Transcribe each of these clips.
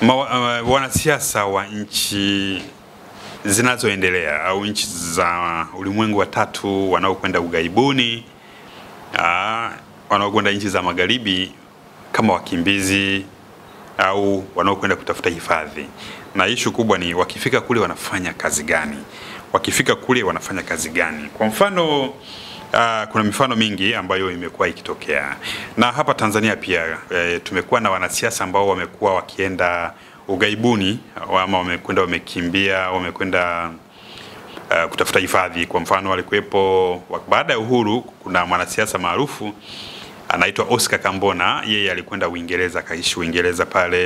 Ma, uh, wanasiasa wa nchi zinazoendelea au nchi za ulimwengu wa tatu wanaokwenda ughaibuni, uh, wanaokwenda nchi za magharibi kama wakimbizi au wanaokwenda kutafuta hifadhi, na ishu kubwa ni wakifika kule wanafanya kazi gani? Wakifika kule wanafanya kazi gani? Kwa mfano Uh, kuna mifano mingi ambayo imekuwa ikitokea na hapa Tanzania pia e, tumekuwa na wanasiasa ambao wamekuwa wakienda ughaibuni ama wamekwenda wamekimbia wamekwenda uh, kutafuta hifadhi. Kwa mfano walikuwepo baada ya uhuru, kuna mwanasiasa maarufu anaitwa Oscar Kambona, yeye alikwenda Uingereza, akaishi Uingereza pale.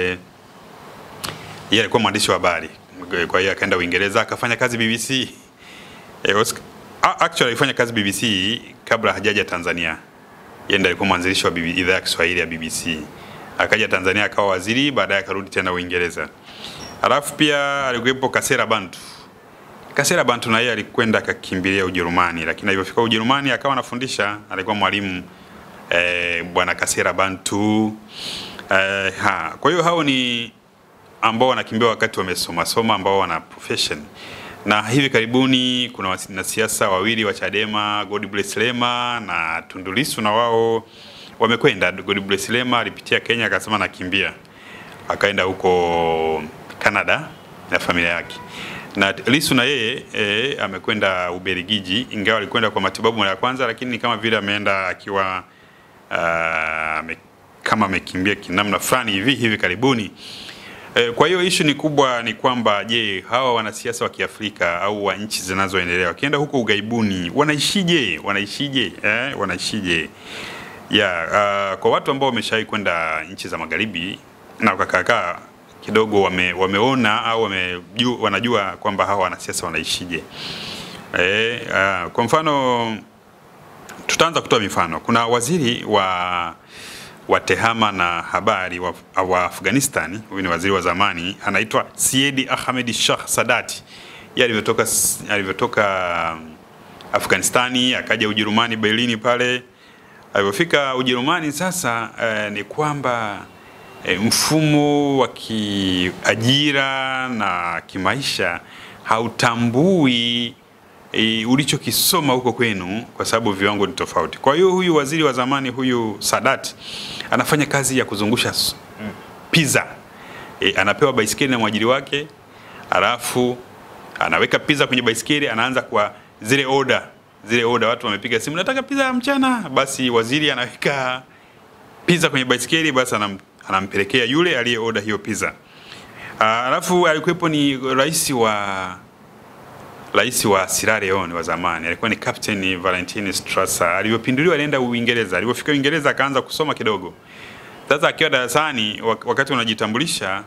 Yeye alikuwa mwandishi wa habari, kwa hiyo akaenda Uingereza akafanya kazi BBC. E, Oscar actually alifanya kazi BBC kabla hajaja Tanzania. Yeye ndiye alikuwa mwanzilishi wa idhaa ya Kiswahili ya BBC. Akaja Tanzania akawa waziri, baadaye akarudi tena Uingereza. Alafu pia alikuwepo Kasera Bantu. Kasera Bantu na yeye alikwenda akakimbilia Ujerumani, lakini alipofika Ujerumani akawa anafundisha, alikuwa mwalimu eh, bwana Kasera Bantu. Eh, ha. Kwa hiyo hao ni ambao wanakimbia wakati wamesoma soma ambao wana profession na hivi karibuni kuna wanasiasa wawili wa Chadema Godbless Lema na Tundu Lissu na wao wamekwenda. Godbless Lema alipitia Kenya akasema nakimbia, akaenda huko Canada na familia yake, na Lissu na yeye e, amekwenda Ubelgiji, ingawa alikwenda kwa matibabu mara ya kwanza, lakini ni kama vile ameenda akiwa uh, me, kama amekimbia kinamna fulani hivi hivi karibuni. Kwa hiyo ishu ni kubwa ni kwamba je, hawa wanasiasa wa Kiafrika au wa nchi zinazoendelea wakienda huko ughaibuni wanaishije? Wanaishije? Eh, wanaishije? Ya, uh, kwa watu ambao wameshawahi kwenda nchi za magharibi na wakakaa kidogo wame, wameona au wame, wanajua kwamba hawa wanasiasa wanaishije. Eh, uh, kwa mfano tutaanza kutoa mifano. Kuna waziri wa wa tehama na habari wa, wa Afghanistan. Huyu ni waziri wa zamani anaitwa Siedi Ahmed Shah Sadati. Yeye alivyotoka alivyotoka Afghanistani akaja Ujerumani Berlin pale. Alivyofika Ujerumani sasa eh, ni kwamba eh, mfumo wa kiajira na kimaisha hautambui E, ulichokisoma huko kwenu kwa sababu viwango ni tofauti. Kwa hiyo huyu waziri wa zamani huyu Sadat anafanya kazi ya kuzungusha pizza. E, anapewa baisikeli na mwajiri wake, alafu anaweka pizza kwenye baisikeli, anaanza kwa zile order zile order, watu wamepiga simu, nataka pizza ya mchana, basi waziri anaweka pizza kwenye baisikeli, basi anam, anampelekea yule aliye order hiyo pizza. Alafu alikuwepo ni rais wa rais wa Sierra Leone wa zamani alikuwa ni Captain Valentine Strasser. Alivyopinduliwa alienda Uingereza. Alipofika Uingereza akaanza kusoma kidogo. Sasa akiwa darasani, wakati unajitambulisha,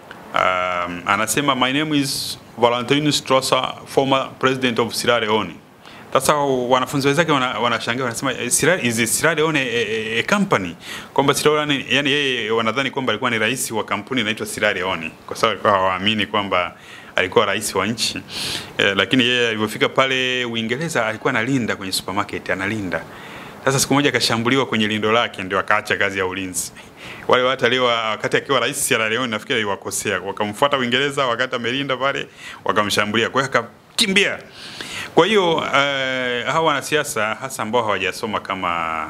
um, anasema my name is Valentine Strasser, former president of Sierra Leone. Sasa wanafunzi wenzake wanashangaa, wanasema is Sierra Leone a, a, a company, kwamba Sierra Leone, yani yeye wanadhani kwamba alikuwa ni rais wa kampuni inaitwa Sierra Leone, kwa sababu alikuwa hawaamini kwamba alikuwa rais wa nchi eh, lakini yeye alipofika pale Uingereza alikuwa analinda kwenye supermarket, analinda. Sasa siku moja akashambuliwa kwenye lindo lake, ndio akaacha kazi ya ulinzi. Wale watu alio wakati akiwa rais Sierra Leone, nafikiri aliwakosea, wakamfuata Uingereza wakati amelinda pale, wakamshambulia, kwa hiyo akakimbia. Kwa hiyo uh, hawa wanasiasa hasa ambao hawajasoma kama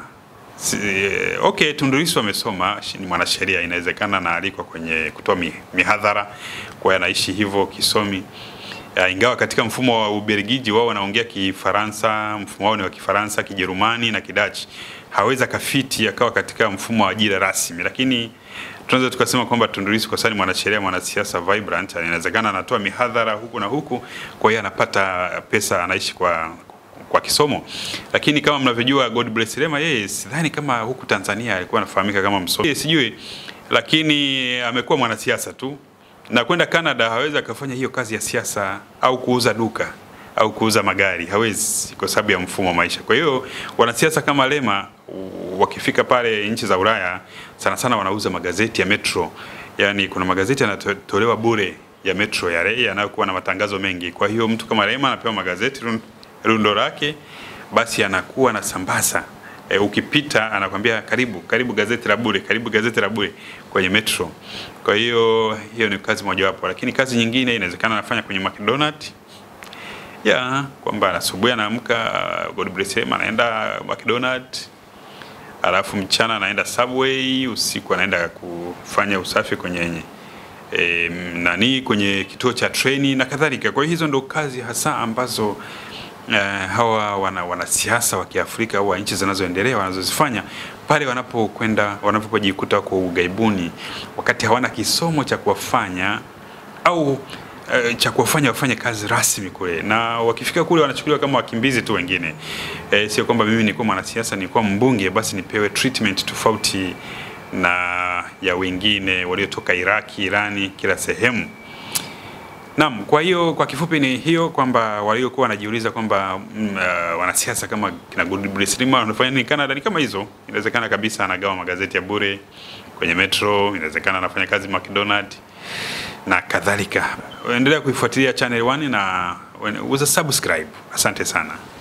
Okay, Tundu Lissu amesoma, ni mwanasheria, inawezekana na aliko kwenye kutoa mihadhara, kwa hiyo anaishi hivyo kisomi. Uh, ingawa katika mfumo wa Ubelgiji wao wanaongea Kifaransa, mfumo wao ni wa Kifaransa, Kijerumani na Kidachi. Hawezi kafiti akawa katika mfumo wa ajira rasmi, lakini tunaweza tukasema kwamba Tundu Lissu kwa sababu ni mwanasheria, mwanasiasa vibrant, inawezekana anatoa mihadhara huku na huku, kwa hiyo anapata pesa, anaishi kwa kwa kisomo. Lakini kama mnavyojua Godbless Lema yeye sidhani kama huku Tanzania alikuwa anafahamika kama msomi. Sijui, lakini amekuwa mwanasiasa tu. Na kwenda Canada hawezi akafanya hiyo kazi ya siasa au kuuza duka au kuuza magari, hawezi kwa sababu ya mfumo wa maisha. Kwa hiyo wanasiasa kama Lema wakifika pale nchi za Ulaya sana sana wanauza magazeti ya Metro. Yaani kuna magazeti yanatolewa bure ya Metro yale yanayokuwa na matangazo mengi. Kwa hiyo mtu kama Lema anapewa magazeti rundo lake, basi anakuwa na sambaza e, ukipita anakwambia karibu karibu gazeti la bure, karibu gazeti la bure kwenye metro. Kwa hiyo hiyo ni kazi mojawapo, lakini kazi nyingine inawezekana anafanya kwenye McDonald's ya kwamba asubuhi anaamka God bless him, anaenda McDonald's, alafu mchana anaenda Subway, usiku anaenda kufanya usafi kwenye e, nani kwenye kituo cha treni na kadhalika. Kwa hiyo hizo ndo kazi hasa ambazo uh, hawa wana wanasiasa wa Kiafrika au wa nchi zinazoendelea wanazozifanya pale wanapokwenda wanapojikuta kwa ugaibuni, wakati hawana kisomo cha kuwafanya au uh, cha kuwafanya wafanye kazi rasmi kule, na wakifika kule wanachukuliwa kama wakimbizi tu wengine. E, sio kwamba mimi nilikuwa mwanasiasa, nilikuwa mbunge, basi nipewe treatment tofauti na ya wengine waliotoka Iraki, Irani, kila sehemu. Naam, kwa hiyo kwa kifupi ni hiyo kwamba waliokuwa wanajiuliza kwamba mm, uh, wanasiasa kama kina Godbless Lima wanafanya nini Canada, ni kama hizo. Inawezekana kabisa anagawa magazeti ya bure kwenye metro, inawezekana anafanya kazi McDonald na kadhalika. Endelea kuifuatilia Channel One na uza subscribe. Asante sana.